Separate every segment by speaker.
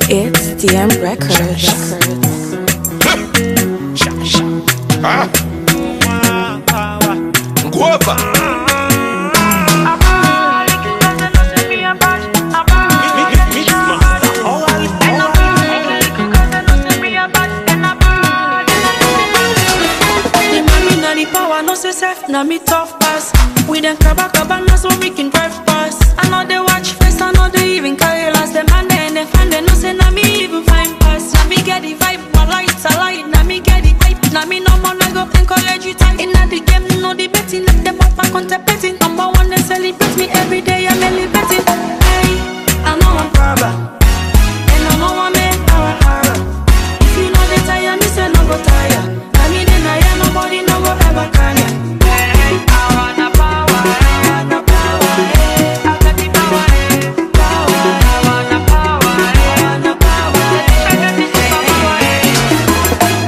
Speaker 1: It's DM Records.
Speaker 2: Ah. Guava.
Speaker 3: The money na the power, no say self, na me tough pass. We them kaba kaba, na so we can drive pass. I know they watch face, I know they even carry last. Them hand they and they fan, they no say na me even fine pass. Na me get the vibe, my lights are light. Na me get the hype, na me no more, I go encourage you tight. Inna the game, no the betting, let them up and contemplating. Number one, they celebrate me every day, I'm elevating. Hey, I know I'm proud. And I know I make power hard. If you know they tire, me say no go tire. I mean, then I hear nobody no go ever can ya. Hey, I wanna power, I wanna power, hey. I got the power, hey. Power, I wanna power, I wanna power, hey. I got the superpower, hey.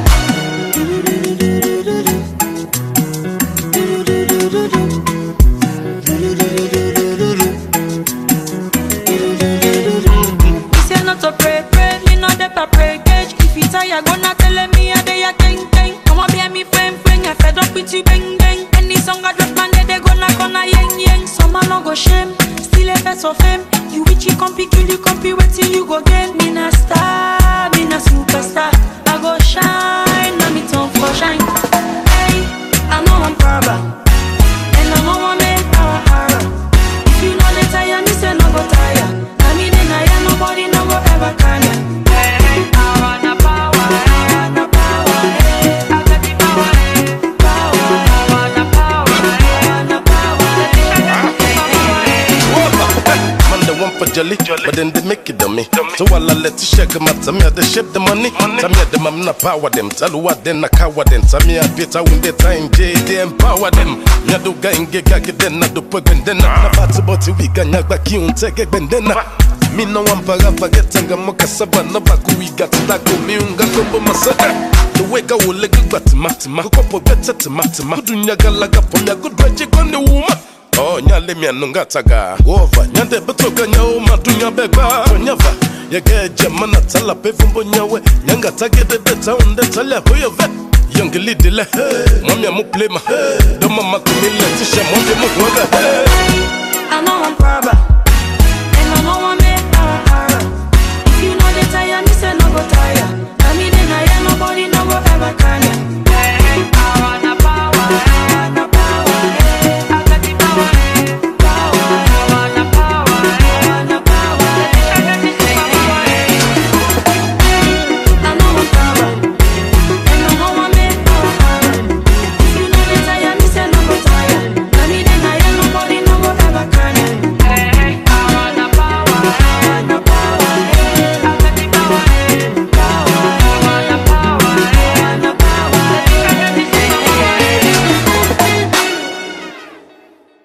Speaker 3: Me say not to pray, pray, me not that I pray gauge. If you tire, gonna tell me a day a king king. Come on, be me friend friend, I fed up with you bang bang. Any song I drop, man, they gonna gonna yang yang. Some man no go shame, still a face of fame. You witchy compy, kill you compy, wait till you go again. Me na star, me na superstar. I go shine, now me tongue for shine. Hey, I know I'm proud. And I know I make power hard. If you know they tire, me say no go tire. I mean, then I hear nobody no go ever can ya. Hey, I wanna power, I wanna power, hey. I got the power, hey. Power, I wanna power, I wanna power, hey. I got the power, hey.
Speaker 2: Guava. Man, they want for jelly, but then they make it dummy. So while I let you shake them out, tell me how they shape the money. Tell me how them I'm not power them. Tell you what then I cower them. Tell me how better when they time J they empower them. Nya do ga inge ga get then na do pwe gwendena. Na batu boti wiga nya gba ki unte ge gwendena. Mi no one para forget nga moka saba na baku wiga tadako mi unga kombo masada. The way ga wole ga gba tima tima. Kukopo bete tima tima. Kudunya ga laga pomya kudwaje kone wuma. Oh, nyale mi anunga taga Wova, nyande betoka nyao madunya begba Nyava, yage jamana tala pevumbo nyawe Nyanga tagede de taunde tala huyo ve Yongi lidile, mwami amu plema Doma makumile tisha mwami mu huwaga
Speaker 3: I know I'm proud.